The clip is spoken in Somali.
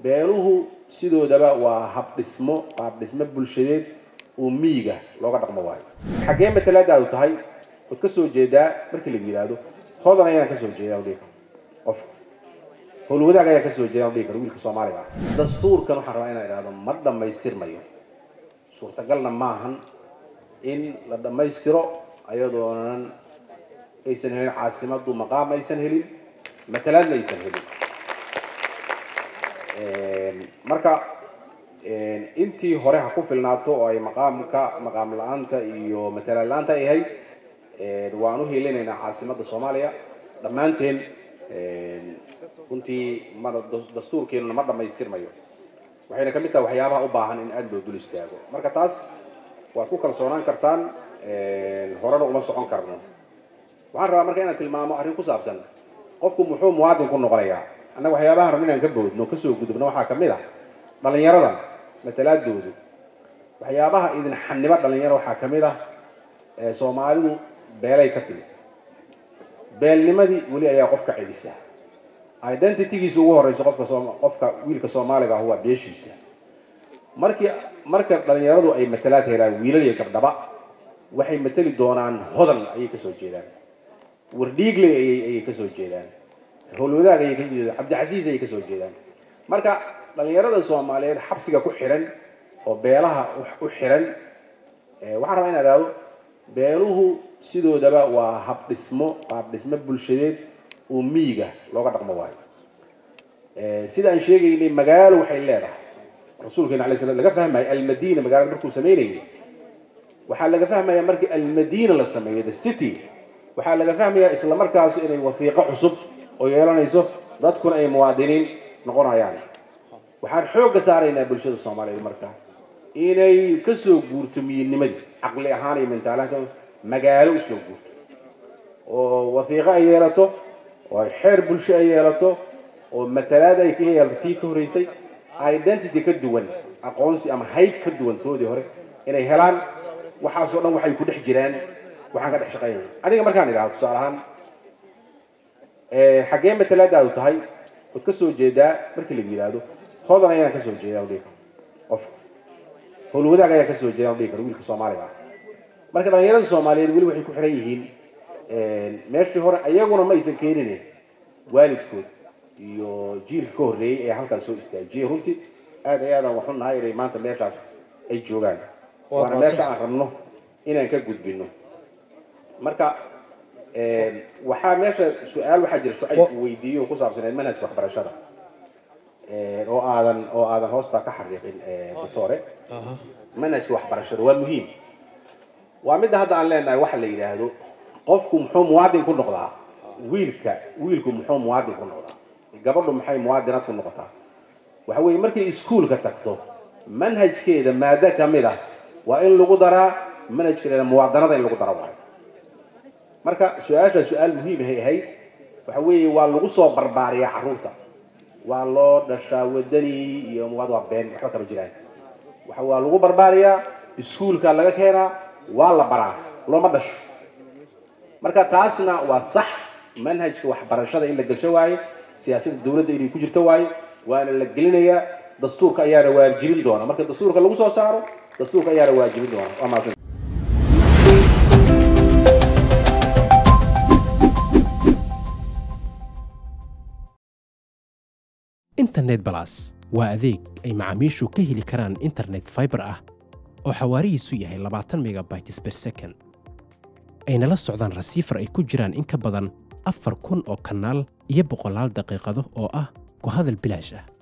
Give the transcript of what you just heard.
beeluhu sidoodaba waa habdhismo qaabdhismo bulshadeed oo miyiga looga dhaqmo waayo xaggee matalaadaadu tahay ood ka soo jeedaa markii la yidhaahdo hodan ayaan ka soo jeedaa dhihi karo qof howlwadaag ayaan ka soo jeedaa dhihi karo wiilka soomaaliga ah dastuurkan waxaan rabaa inaan idhahdo ma dhammaystirmayo suurtagalna maahan in la dhammaystiro ayadoonan aysan helin caasimadu maqaam aysan helin matalaadna aysan helin marka intii hore ha ku filnaato oo ay maqaamka maqaam la-aanta iyo matalaad la-aanta ay ahayd waan u helinaynaa caasimada soomaaliya dhammaanteen runtii ma dastuurkeenuna ma dhammaystirmayo waxayna ka mid tahay waxyaabaha u baahan in aada loo dul istaago marka taas waad ku kalsoonaan kartaan horena uma socon karno waxaan rabaa marka inaan tilmaamo arrin ku saabsan qofku muxuu muwaadin ku noqonayaa annaga waxyaabaha rabno inaan ka boodno kasoo gudubno waxaa kamid ah dhallinyaradan matalaadoodu waxyaabaha idin xanibo dhalinyaro waxaa kamid ah soomaalidu beelay ka timid beelnimadii weli ayaa qofka celisa identitygiisa ugu horeyso qofka qofka wiilka soomaaliga ah waa beeshiisa markii marka dhalinyaradu ay matalaad helaan wiilal iyo gabdhaba waxay matali doonaan hodan ayay kasoo jeedaan wardhiigle ayay kasoo jeedaan howlwadaag ayay kasoo jeedaan cabdicasiis ayay kasoo jeedaan marka dhalinyarada soomaaliyeed xabsiga ku xiran oo beelaha u xiran waxaan rabaa in adhaado beeluhu sidoodaba waa habdhismo qaabdhismo bulshadeed oo miyiga looga dhaqmo waayo sida aan sheegaynay magaalo waxay leedahay rasuulkeena alay slam laga fahmaya almadina magaalada markuu samaynayay waxaa laga fahmaya markii almadina la sameeyo the city waxaa laga fahmaya isla markaasu inay wafiiqo cusub oo yeelanayso dadkuna ay muwaadiniin noqonayaan waxaan xoogga saaraynaa bulshada soomaaliyeed marka inay kasoo guurto miyinimadii caqli ahaan iyo mentaalaha magaalo usoo guurto oo wafiiqo ay yeelato oo ay xeer bulsho ay yeelato oo matalaad ay ka yeelato tii ka horeysay identity ka duwan aqoonsi ama hayb ka duwan toodii hore inay helaan waxaasoo dhan waxay ku dhex jiraan waxaan ka dhex shaqaynaya aniga markaan idhahdo tusaale ahaan xaggee matalaadaadu tahay ood ka soo jeedaa markii la yidhaahdo hodan ayaan ka soo jeedaa dhihi karo qof howlwadaag ayaan ka soo jeedaa dhihi karo wiilka soomaaliga ah marka dhalinyarada soomaaliyeed weli waxay ku xiran yihiin meeshii hore ayaguna ma aysan keenin waalidkood iyo jiilka ka horreeyey ee halkan soo istaajiyey runtii aad ay aadaan waxu nahay inay maanta meeshaas ay joogaan waana meesha aan rabno inaan ka gudbino marka waxaa meesha su-aal waxaa jira shucayb uu weydiiyo oo ku saabsaneed manhajka waxbarashada oo aadan oo aadan hoostaa ka xariiqin doctore manhajka waxbarashada waa muhiim waa midda hadda aan leenahay waxa la yidhaahdo qofku muxuu muwaadin ku noqdaa wiilka wiilku muxuu muwaadin ku noqdaa gabadhu maxay muwaadinad ku noqotaa waxa weeye markay iskuolka tagto manhajkeeda maado ka mid ah waa in lagu daraa manhajkeeda muwaadanada in lagu daro waayo marka su-aasha su-aal muhiimahay ahayd waxa weeye waa lagu soo barbaariyaa carruurta waa loo dhashaa wadani iyo muwaad waa been waxba kama jiraan waxa waa lagu barbaariyaa iskuolka laga keenaa waa la baraa looma dhasho marka taasna waa sax manhajka waxbarashada in la gelsho waayo siyaasadda dawladda inay ku jirto waayo waana la gelinayaa dastuurka ayaana waajibin doona marka dastuurka lagu soo saaro dastuurka ayaana waajibin doona waa mahadsan internet balas waa adeeg ay macaamiishu ka heli karaan internet fiber ah oo xawaarihiisu yahay labaatan megabytes per second ayna la socdaan rasiifar ay ku jiraan in ka badan afar kun oo kanaal iyo boqolaal daqiiqado oo ah ku hadal bilaash ah